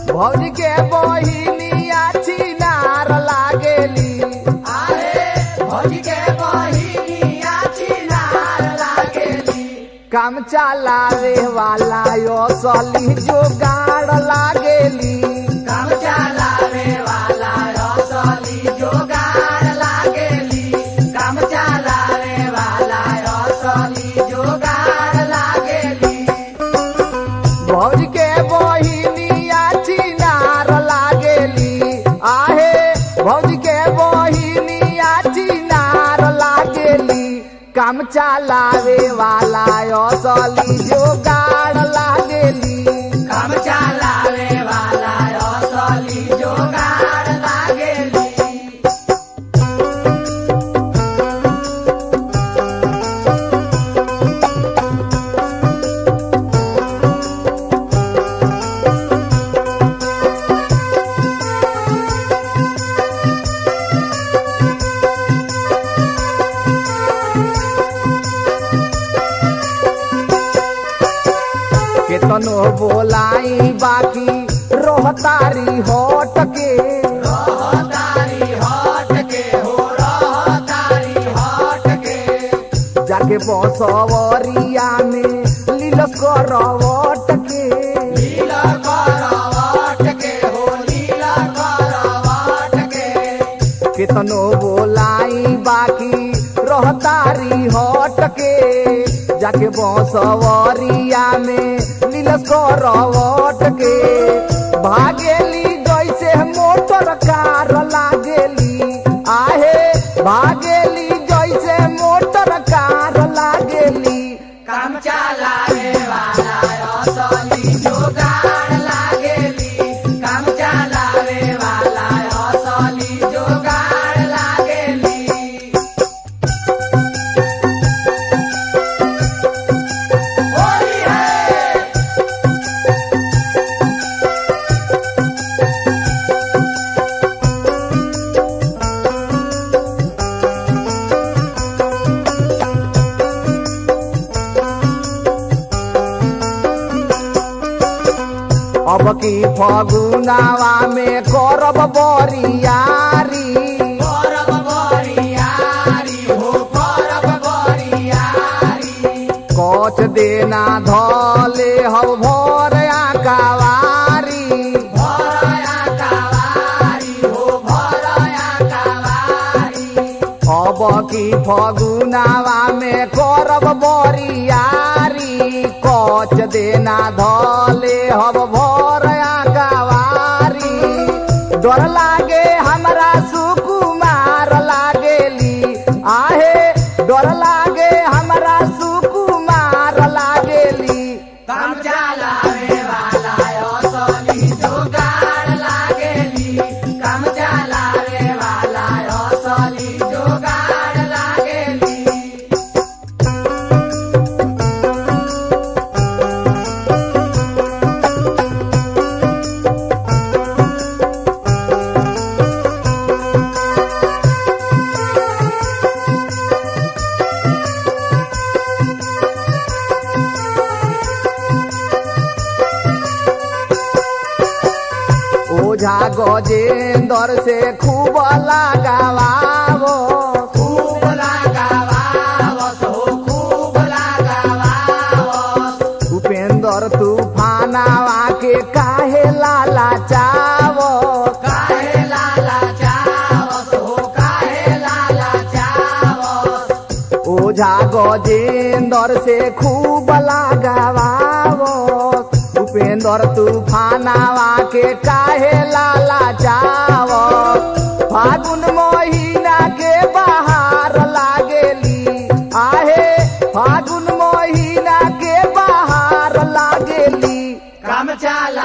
भौजी के बहिनिया छिनार लागेली आहे भौजी के बहिनिया चिनार लागेली काम चलावे वाला यो सली जोगाड़ लागेली काम चलावे वाला रसली जोगार लागेली काम चलावे वाला रसली जोगार लागेली भौजी के बहिनिया छिनार लागेली आहे भौजी के बहिनिया छिनार लागेली काम चलावे वाला यो सली जोगाड़ लागेली काम चलावे वाला रसली जोगार लागेली केतनो बोलाई बाकी रोहतारी होट के रहतारी हट के हो रहतारी हट के जाके बसवरिया में लीलस करवट के लीला करवट के हो लीला करवट के केतनो बोलाई बाकी रोहतारी होट के जाके बसवरिया में लीलस करवट के भागेली जैसे मोटर कार लागेली आहे भागेली जैसे मोटर कार लागेली काम चलावे वाला रसली जोगार लागेली काम चलावे वाला रसली जोगार लागेली होली है अब की फगुनावा में करब बरियारी करब बरियारी हो करब बरियारी कच देना धले हब भर आकावारी भरया कवारी हो भरया कवारी अब की फगुनावा में करब बरियारी कच देना धले हब भर आकावारी डर लागे हमरा सुकुमार लागेली आहे डर लागे हमरा सुकुमार लागेली काम चलावे वाला असली जोगार लागेली काम चलावे वाला असली जोगार लागेली ओझा गजेंदर से खूब लगावावो खूब लगावावत हो खूब लगावावत उपेंद्र तूफानावा के काहे लाला चावो काहे लाला चावत हो काहे लाला चावत ओझा गजेंदर से खूब लगावावो उपेंद्र तूफानावा के काहे लाला चावो फागुन महीना के बाहर लागेली आहे फागुन महीना के बाहर लागेली काम चला